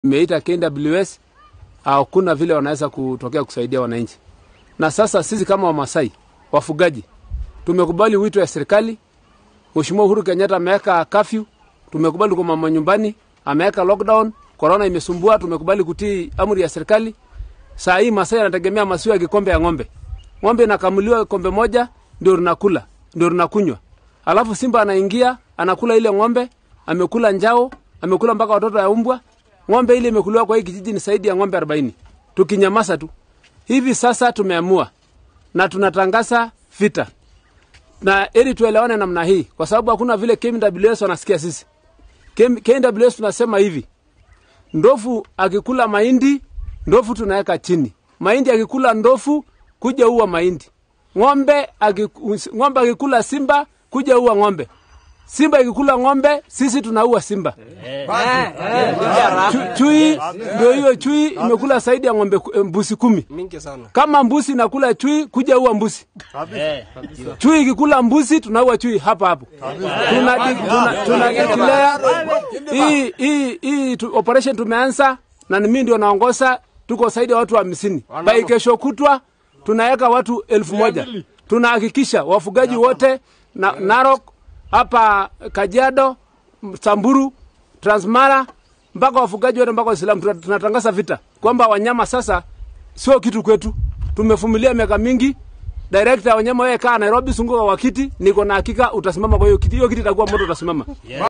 Imeita KWS, hakuna vile wanaweza kutokea kusaidia wananchi. Na sasa sisi kama Wamasai wafugaji tumekubali wito ya serikali. Mheshimiwa Uhuru Kenyatta ameweka curfew, tumekubali kwa mama nyumbani, ameweka lockdown, corona imesumbua, tumekubali kutii amri ya serikali. Saa hii Masai anategemea maziwa ya kikombe ya ng'ombe. Ng'ombe inakamuliwa kombe moja ndio tunakula, ndio tunakunywa. Alafu simba anaingia, anakula ile ng'ombe, amekula njao, amekula mpaka watoto ya umbwa. Ng'ombe ile imekuliwa kwa hii kijiji ni zaidi ya ng'ombe 40. Tukinyamaza tu. Hivi sasa tumeamua na tunatangaza vita. Na ili tuelewane namna hii kwa sababu hakuna vile KWS wanasikia sisi. KWS tunasema hivi. Ndofu akikula mahindi, ndofu tunaweka chini. Mahindi akikula ndofu, kuja uwa mahindi. Ng'ombe akiku, ng'ombe akikula simba, kuja uwa ng'ombe. Simba ikikula ng'ombe, sisi tunaua simba. Chu, chui ndio hiyo chui imekula zaidi ya ng'ombe ku- mbuzi kumi. mingi sana. Kama mbuzi nakula chui, kuja uwa mbuzi. Chui ikikula mbuzi, tunaua chui hapa hapo. Tuna tuna, tuna declare hii hii hii tu- operation tumeanza na ni mimi ndio naongoza, tuko zaidi ya watu hamsini. By kesho kutwa tunaweka watu elfu moja. Tunahakikisha wafugaji wote na Narok hapa Kajiado, Samburu, Transmara mpaka wafugaji wote mpaka Waislamu tuna- tunatangaza vita kwamba wanyama sasa sio kitu kwetu. Tumevumilia miaka mingi. Director wa wanyama wewe kaa Nairobi, zunguka kwa kiti, niko na hakika utasimama kwa hiyo kiti. Hiyo kiti itakuwa moto, utasimama.